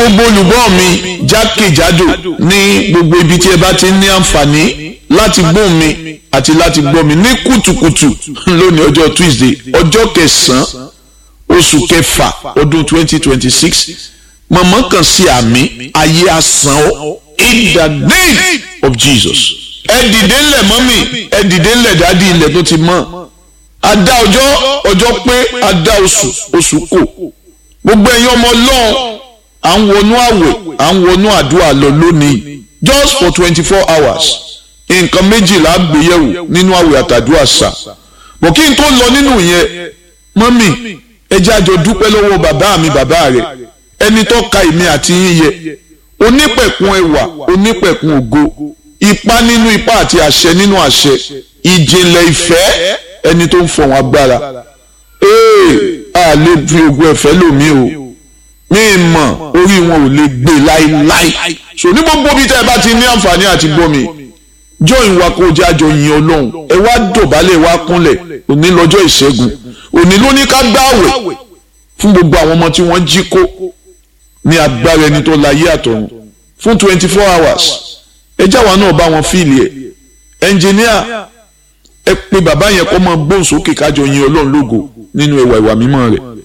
gbogbo olùgbọ́ mi jákèjádò ní gbogbo ibi tí ẹ bá ti ní àǹfààní láti gbọ́ mi àti láti gbọ́ mi ní kùtùkùtù lónìí ọjọ́ Tuesday ọjọ́ kẹsàn-án oṣù kẹfà ọdún twenty twenty six mọ̀mọ́ kan sí àmì ayé asán ọ́ in the name of Jesus ẹ dìde ńlẹ̀ mọ́mì ẹ dìde ńlẹ̀ dádì ilẹ̀ tó ti mọ́ adá ọjọ́ ọjọ́ pé adá oṣù oṣù kò gbogbo ẹ̀yin ọmọ ọlọ́run à ń wọnú àwẹ̀ à ń wọnú àdúrà lọ lónìí just for twenty four hours nǹkan méjìlá gbéyẹ̀wò nínú àwẹ̀ àtàdúrà sà bọ̀ kí n tó lọ nínú yẹn mọ́mì ẹ jẹ́ àjọ dúpẹ́ lọ́wọ́ bàbá mi bàbá rẹ̀ ẹni tó ka èmi àti yín yẹ onípẹ̀kun ẹwà onípẹ̀kun ògo ipá nínú ipá àti àṣẹ nínú àṣẹ ìjìnlẹ̀ ìfẹ́ ẹni tó ń fọ̀hún agbára ee a lè fi ogun ẹ̀fẹ́ lòmí o mi mọ̀ orí wọn ò lè gbé láéláé so ní gbogbo bí tẹ́ ẹ bá ti ní àǹfààní àti gbọ́ mi join wa kó jẹ́ àjọ yin ọlọ́run ẹ wá dọ̀bálẹ̀ wá kúnlẹ̀ òní lọ́jọ́ ìṣẹ́gun òní ló ní ká gbààwẹ̀ fún gbogbo àwọn ọmọ tí wọ́n jí kó ní agbára ẹni tó láyé àtọ̀run fún twenty four hours ẹ jáwa náà bá wọn fíìlì ẹ ẹnjìníà ẹ pé bàbá yẹn kọ́ mọ gbóhùn sókè kájọ yin ọlọ́run lógo nínú ẹwà ìwà mímọ́ rẹ̀.